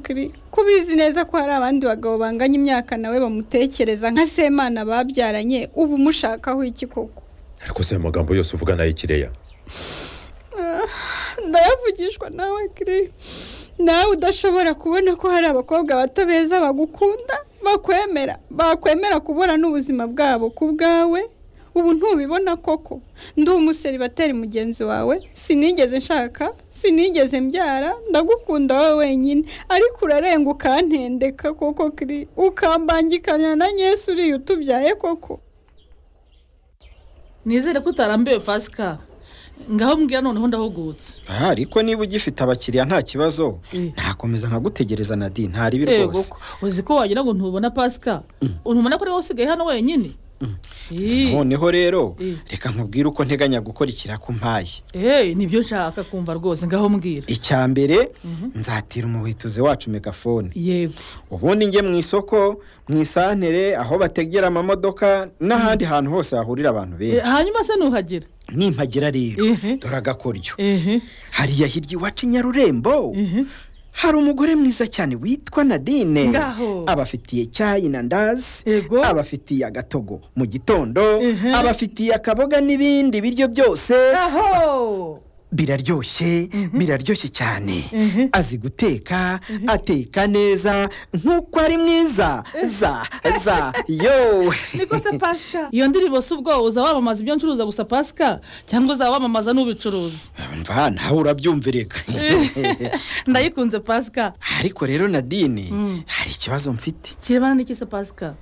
kuri ko ubizi neza ko hari abandi bagabo banganya imyaka nawe bamutekereza nka semana babyaranye uba umushakaho iki koko ariko se ayo magambo yose uvuga nayo kireya ndayavugishwa nawe kiri nawe udashobora kubona ko hari abakobwa bato beza bagukunda bakwemera bakwemera kubura n'ubuzima bwabo ku bwawe ubu ntubibona koko ndi umuseri bateri mugenzi wawe sinigeze nshaka sinigeze mbyara ndagukunda wowe wenyine ariko urarenga ukantendeka koko kiri ukambangikanya na nyesi uriya utubyaye koko nizere ko utarambiwe pasika ngaho mbwira noneho ndahugutse aha ariko niba ugifite abakiriya nta kibazo Mm. ntakomeza nkagutegereza na di ntaribi yego rwose ko uzi ko wagira ngo ntubona pasika ntubona ko ariwe usigaye hano wenyine Ih, noneho rero Mm. reka nkubwire uko nteganya gukora ikirakumpaye eh, nibyo nshaka kumva rwose ngaho mbwira icya mbere nzatira umuhituzi wacu megafone yego ubundi njye mu isoko mu isantere aho bategera amamodoka n'ahandi hantu hose hahurira abantu Eh, benshi hanyuma se nuhagera nimpagera rero Ehe. dore agakoryo ehe hariya hirya iwacu i nyarurembo ehe hari umugore mwiza cyane witwa nadine Ngaho. abafitiye icyayi na ndazi Yego. abafitiye agatogo mu gitondo Ehe. abafitiye akaboga n'ibindi biryo byose aho biraryoshye biraryoshye cyane Ehe. azi guteka ateka neza nk'uko ari mwiza za za yo niko se pasika iyo ndirimbo si ubwo uzaba wamamaza ibyo ncuruza gusa pasika cyangwa uzaba wamamaza n'ubicuruza mva nawe urabyumvireka ndayikunze pasika ariko rero nadine Mm. hari ikibazo mfite kirebana n'iki se pasika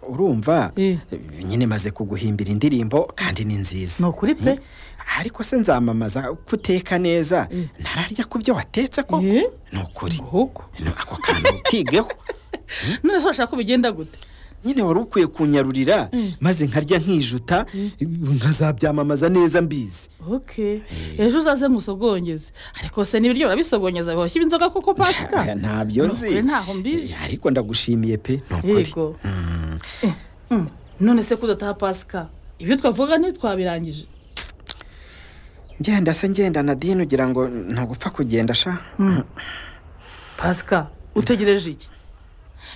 urumva Eh. nyine maze kuguhimbira indirimbo kandi ni nziza ni ukuri pe ariko se nzamamaza kuteka neza ntararya ku byo watetse ko Eh? ni ukuri ahubwo No, ako kantu ukigeho none se urashaka ko bigenda gute nyine wari ukwiye kunyarurira maze nkarya nkijuta nkazabyamamaza neza mbizi oke ejo uzaze musogongeze ariko se n'ibiryo barabisogongeza bihoshya inzoga koko Aya, pasika ntabyo Ni nzi ukuri, ntaho mbizi Eh, ariko ndagushimiye pe ni ukuri yego Mm, Mm. none se kudataha pasika ibyo twavuga ntitwabirangije ngenda se ngenda nadine ugira ngo ntagupfa kugenda sha pasika utegereje iki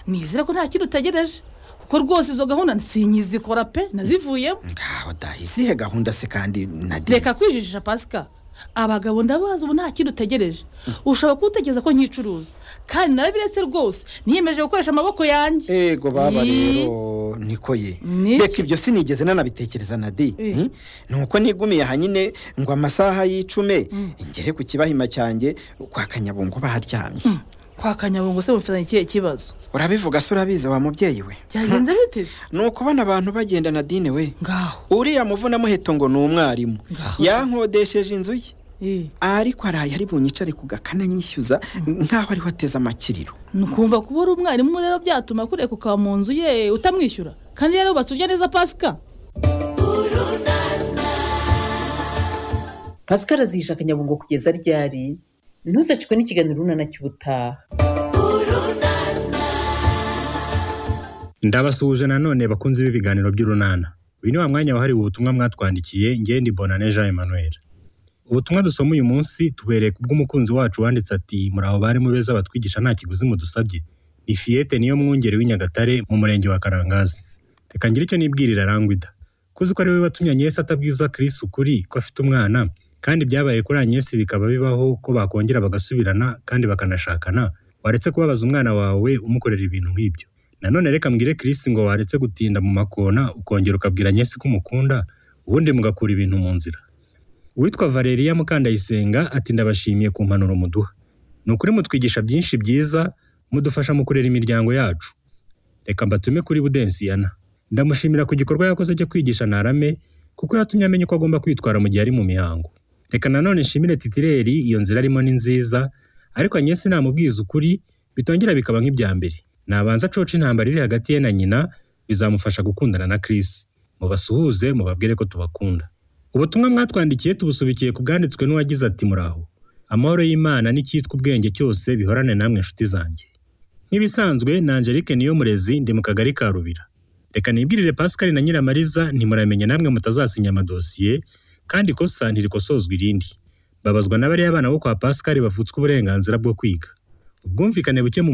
nizere ko nta kintu utegereje kuko rwose izo gahunda sinizikora pe nazivuyemo ngaho da izihe gahunda se kandi nadine reka kwijijisha pasika abagabo ndabazi ubu nta kintu utegereje ushobora kuwutekereza ko nkicuruza kandi nawe biretse rwose niyemeje gukoresha amaboko yanjye ego baba Yi. rero niko ye Niki? reka ibyo sinigeze nanabitekereza na di Eh. Eh, ni uko nigumiye aha nyine ngo amasaha y'icume ngere ku kibahima cyanjye kwa kanyabungo baharyamye kwa kanyabungo se mufitanye ikihe kibazo urabivuga se urabizi wa mubyeyi we byagenze biteze ni ukubona abantu bagenda nadine we ngaho uriya muvunamuheto ngo ni umwarimu Ngaho. yankodesheje inzu ye Eh, ariko araye ari bunyicare ku gakana nyishyuza nk'aho ariho ateze amakiriro ni ukumva kuba uri umwarimu rero byatuma kureka ukaba mu nzu ye utamwishyura kandi rero yubatse urya neza pasika pascal azihisha akanyabungo kugeza ryari ntuzacikwe n'ikiganiro urunana cy'ubutaha ndabasuhuje nanone bakunze ibi biganiro by'urunana uyu ni wa mwanya wahariwe ubutumwa mwatwandikiye ngende bonane jean emmanuel ubutumwa dusoma uyu munsi tubereye ku bw'umukunzi wacu wanditse ati muri abo bari mu beza batwigisha nta kiguzi mudusabye ni fiyete niyo mwungeri w'inyagatare mu murenge wa karangazi reka ngire icyo nibwirira arangwida kuzi ko ari we watumye anyesi atabwiza kirisi ukuri ko afite umwana kandi byabaye kuri anyesi bikaba bibaho ko bakongera bagasubirana kandi bakanashakana waretse kubabaza umwana wawe umukorera ibintu nk'ibyo nanone reka mbwire kirisi ngo waretse gutinda mu makona ukongera ukabwira nyesi ko umukunda ubundi mugakura ibintu mu nzira uwitwa valeriya mukandayisenga ati ndabashimiye ku mpanuro muduha ni ukuri mutwigisha byinshi byiza mudufasha mu kurera imiryango yacu reka mbatume kuri budensiyana ndamushimira ku gikorwa yakoze cyo kwigisha narame kuko yatumye amenya uko agomba kwitwara mu gihe ari mu mihango reka nanone nshimire titireri iyo nzira arimo ni nziza ariko anyesi namubwiza ukuri bitongera bikaba nk'ibya mbere nabanza coca intambara iri hagati ye na nyina bizamufasha gukundana na Chris mubasuhuze mubabwire ko tubakunda ubutumwa mwatwandikiye tubusubikiye ku bwanditswe n'uwagize ati muraho amahoro y'imana n'icyitwa ubwenge cyose bihorane namwe inshuti zanjye nk'ibisanzwe na Angelique Niyomurezi ndi mu kagari ka Rubira reka nibwirire Pascal na Nyiramariza ntimuramenya namwe mutazasinya amadosiye kandi ikosa ntirikosozwa irindi babazwa n'abariya abana bo kwa Pascal bavutswe uburenganzira bwo kwiga ubwumvikane buke mu muryango